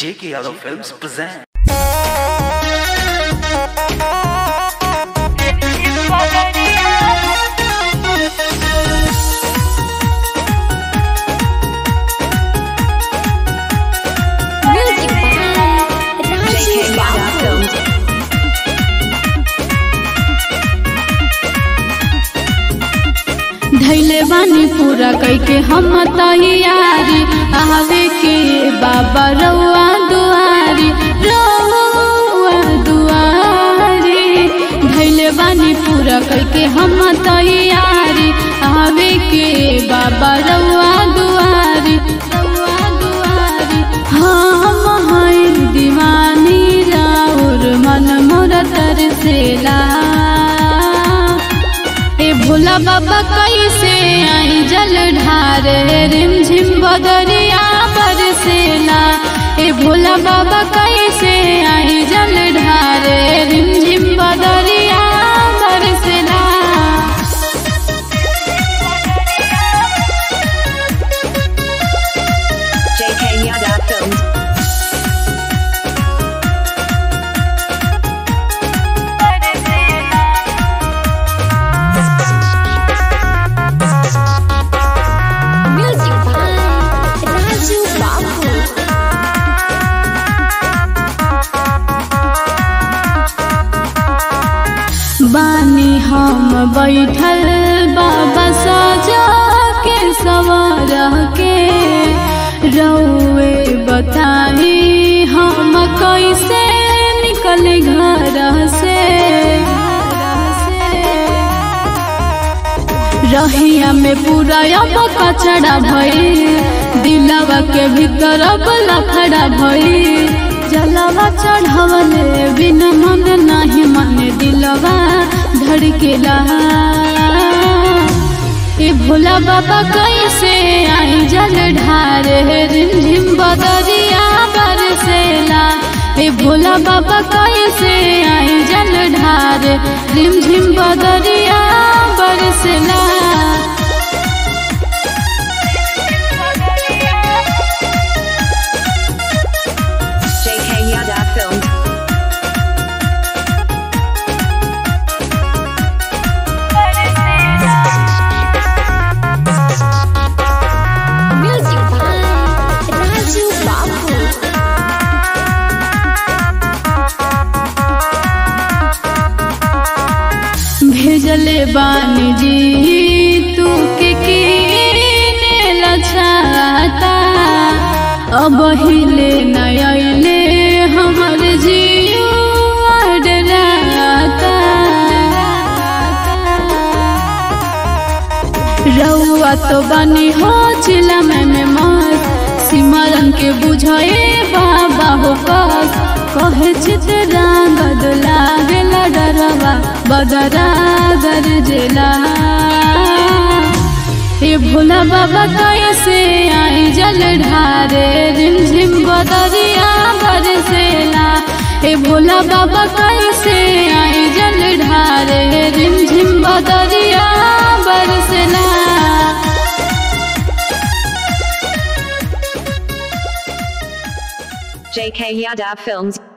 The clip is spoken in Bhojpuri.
J.K. Yadav Films present. Music by Raju Babu. धैले बानी पूरा कैके हम तैयारी आवे के बाबा रउआ दुआरी रउआ दुआरी धैले बानी पूरा कैके हम तैयारी आवे के बाबा रउआ दुआरी रउआ दुआरी हम हैं दीवानी राउर मन मोर तरसेला ए भोला बाबा कैसे आई जल ढारे रिम झिम बदरिया बरसेला ए भोला बाबा कैसे आई जल ढारे रिम झिम बदरिया बरसेला JK Yada Films. Music by Raju Babu. बानी हम बैठल बाबा सजा के सवार के रउए बताई हम कैसे निकल घर से रहिया में पूरा अब कचड़ा भई दिलवा के भीतर अब लफड़ा भई जलवा चढ़वले बिन मन नाही मन दिलवा धड़केला ए भोला बाबा कैसे आई जल ढारे रिमझिम बदरिया बरसेला ए भोला बाबा कैसे आई जल ढारे रिमझिम बदरिया बरसेला JK Yada Films. Music by Raju Babu. भेजले बानी जी तू के कीने लछाता अब हिले नयले हमर जियो डराता रउआ तो बनी हो चिला में में मस्त सिमरन के बुझे बाबा हो कस कहे चितरा बदला गेला डरवा बदरा गरजेला हे भोला बाबा कैसे आई जल ढारे रिमझिम बदरिया बरसेला हे भोला बाबा कैसे आई जल ढारे रिमझिम बदरिया बरसेला JK Yada Films.